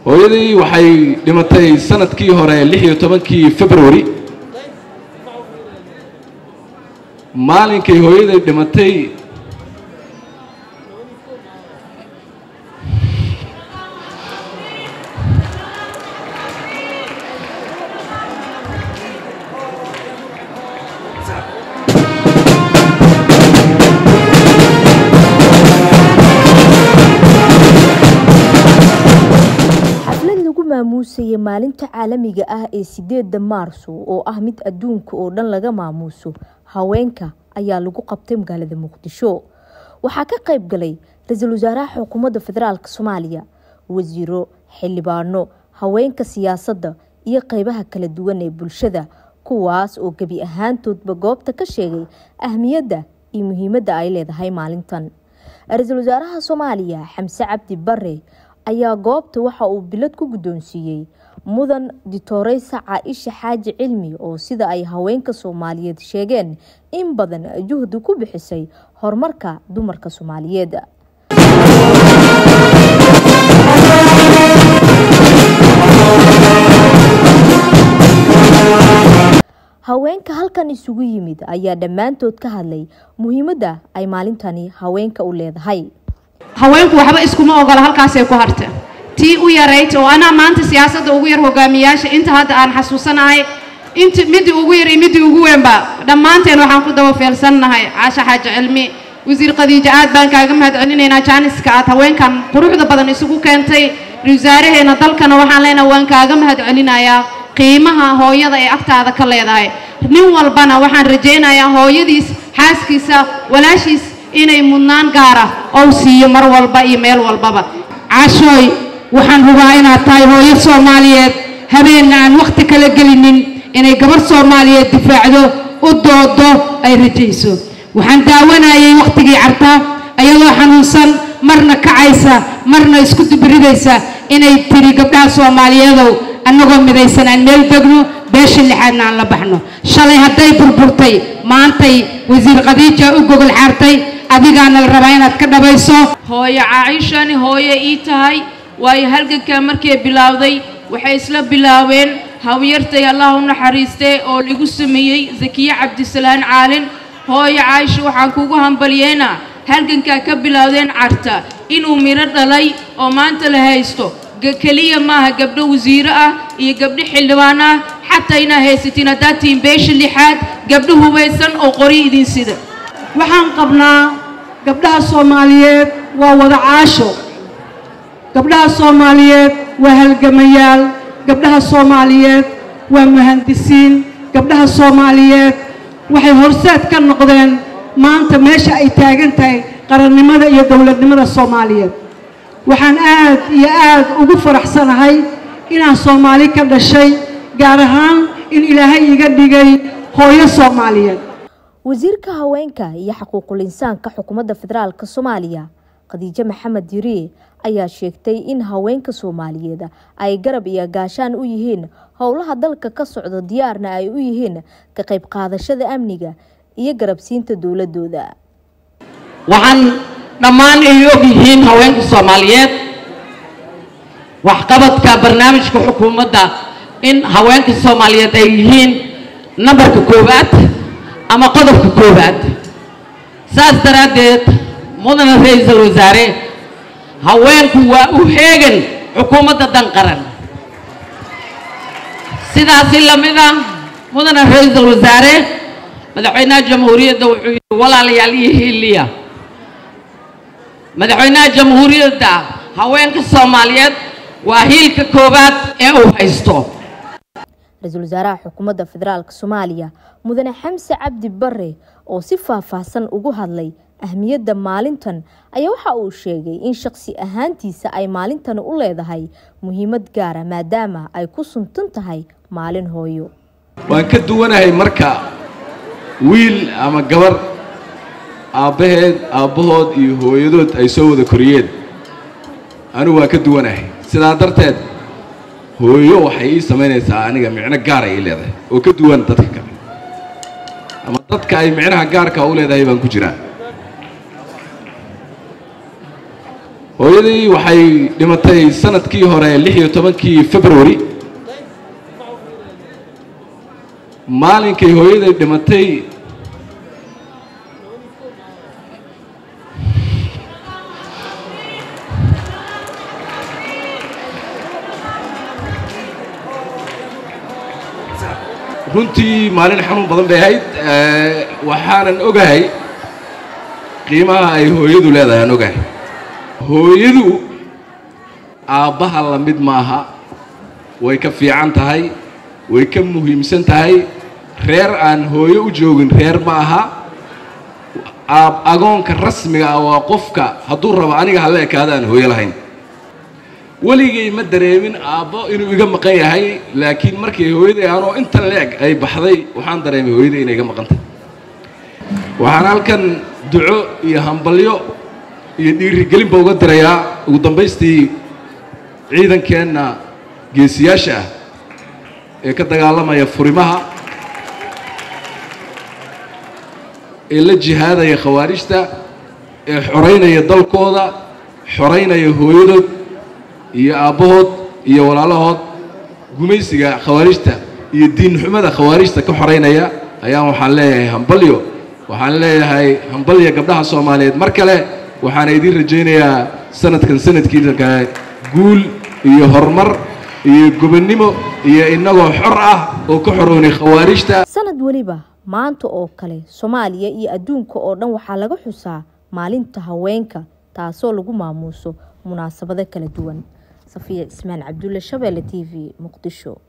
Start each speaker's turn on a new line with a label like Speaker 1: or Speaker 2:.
Speaker 1: hooyadii waxay dhimatay sanadkii hore lix iyo tobankii february maalinkay hooyaday dhimatay
Speaker 2: xaflad lagu maamuusayay maalinta caalamiga ah ee sideeda maarso oo ah mid adduunka oo dhan laga maamuuso haweenka ayaa lagu qabtay magaalada muqdisho waxaa ka qayb galay ra-iisul wasaaraha xukuumadda federaalk soomaaliya wasiiro xildhibaano haweenka siyaasadda iyo qeybaha kala duwan ee bulshada kuwaas oo gebi ahaantoodba goobta ka sheegay ahmiyadda iyo muhiimadda ay leedahay maalintan ra-iisul wasaaraha soomaaliya xamse cabdi bare ayaa goobta waxa uu bilad ku guddoonsiiyey mudan ditoreysa caaisha xaaji cilmi oo sida ay haweenka soomaaliyeed sheegeen in badan juhdi ku bixisay horumarka dumarka soomaaliyeed haweenka halkan isugu yimid ayaa dhammaantood ka hadlay muhiimadda ay maalintani haweenka u leedahay
Speaker 3: haweenku waxba iskuma ogola halkaasay ku harta tii u yarayd oo anaa maanta siyaasadda ugu yar hogaamiyaasha inta hadda aan xasuusanahay inti midii ugu yar iyo midii ugu weynba dhammaanteen waxaan ku daba feelsannahay caasha xaaji cilmi wasiir khadiijo aad baan kaaga mahad celinaynaa jaaniska aad haweenkan quruxda badan isugu keentay wasaaraheena dalkana waxaan leenahay waan kaaga mahad celinayaa qiimaha hooyada ee agtaada ka leedahay nin walbana waxaan rajaynayaa hooyadiis xaaskiisa walaashiis inay mudnaan gaara ou siiyo mar walba iyo meel walbaba
Speaker 4: cashooy waxaan hubaa inaad tahay hooyo soomaaliyeed habeenna aan wakhti kala gelinin inay gabarh soomaaliyeed difaacdo u doodo ay rajayso waxaan daawanayay wakhtigii carta ayadoo xanuunsan marna kacaysa marna isku dubiridaysa inay tiri gabdhaha soomaaliyeedow annagoo midaysan aan meel degno beesha lixaadna aan la baxno shalay hadday burburtay maantay wasiir khadiija u gogol xaartay adigaana la rabaa inaad ka dhabayso
Speaker 5: hooyo caaishani hooye ii tahay waayo halgankaa markay bilaawday waxay isla bilaabeen hawyartay allah u naxariistay oo lagu sameeyey zakiye cabdisalaan caalin hooyo caaisha waxaan kugu hambalyeena halgankaa ka bilaawdeen carta inuu midho dhalay oo maanta la haysto keliya maaha gabdho wasiiro ah iyo gabdho xildhibaan ah xataa inaa haysatiin haddaad tihiin beesha lixaad gabdho hubaysan oo qori idin sida
Speaker 4: waxaan qabnaa gabdhaha soomaaliyeed waa wada caasho gabdhaha soomaaliyeed waa halgamayaal gabdhaha soomaaliyeed waa muhandisiin gabdhaha soomaaliyeed waxay horseed ka noqdeen maanta meesha ay taagan tahay qarannimada iyo dowladnimada soomaaliyeed waxaan aad iyo aad ugu faraxsanahay inaan soomaali ka dhashay gaar ahaan in ilaahay iga dhigay hooyo soomaaliyeed
Speaker 2: wasiirka haweenka iyo xuquuqul insaanka xukuumadda federaalk soomaaliya khadiijo maxamed yiriye ayaa sheegtay in haweenka soomaaliyeed ay garab iyo gaashaan u yihiin howlaha dalka ka socda diyaarna ay u yihiin ka qayb qaadashada amniga iyo garabsiinta dowladooda
Speaker 6: waxaan dhammaan ay og yihiin haweenka soomaaliyeed waxqabadka barnaamijka xukuumadda in haweenka soomaaliyeed ay yihiin nambarka koowaad ama qodobka koowaad saas daraaddeed mudana ra-iisul wasaare haweenku waa u heegan xukuumadda dan qaran sidaasi lamid ah mudana ra-iisul wasaare madaxweynaha jamhuuriyadda wuxuu yidhi walaalayaal iyo hiiliya madaxweynaha jamhuuriyadda haweenka soomaaliyeed waa hiilka koowaad ee uu haysto
Speaker 2: ra-iisul wasaaraha xukuumadda federaalk soomaaliya mudane xamse cabdi bare oo si faahfaahsan ugu hadlay ahmiyadda maalintan ayaa waxa uu sheegay in shaqsi ahaantiisa ay maalintani u leedahay muhiimad gaara maadaama ay ku suntan tahay maalin hooyo
Speaker 1: waan ka duwanahay marka wiil ama gabar aabbaheed aabbahood iyo hooyadood ay soo wada koriyeen anigu waan ka duwanahay sidaa darteed hooyo waxay ii samaynaysaa aniga micno gaar ay ii leedahay oo ka duwan dadka kale ama dadka ay micnaha gaarka u leedahay baan ku jiraa hooyadii waxay dhimatay sanadkii hore lix iyo tobankii february maalinkay hooyaday dhimatay runtii maalin xanuun badan bay ahayd waxaanan ogahay qiimaha ay hooyadu leedahay aan ogahay hooyadu aabbaha la mid maaha way ka fiican tahay way ka muhiimsan tahay reer aan hooyo u joogin reer ma aha aab agoonka rasmiga ah waa qofka hadduu rabo aniga hala ekaada aan hooyo lahayn weligay ma dareemin aabbo inuu iga maqan yahay laakiin markii hooyaday anoo intan leeg ay baxday waxaan dareemay hooyaday inay iga maqantay waxaan halkan duco iyo hambalyo iyo dhiirigelinba uga dirayaa ugu dambaystii ciidankeenna geesiyaasha ah ee ka dagaalamaya furimaha ee la jihaadaya khawaarijta ee xoraynaya dalkooda xoraynaya hooyadood iyo aabbahood iyo walaalahood gumaysiga khawaarijta iyo diinxumada khawaarijta ka xoraynaya ayaan waxaan leeyahay hambalyo waxaan leeyahay hambalya gabdhaha soomaaliyeed mar kale waxaana idiin rajaynayaa sanadkan sanadkiisa kale guul iyo horumar iyo gobonnimo iyo innagoo xor ah oo ka xorownay khawaarijta
Speaker 2: sanad weliba maanta oo kale soomaaliya iyo adduunka oo dhan waxaa laga xusaa maalinta haweenka taasoo lagu maamuuso munaasabado kala duwan safiya cismaan cabdulle shabeelle t v muqdisho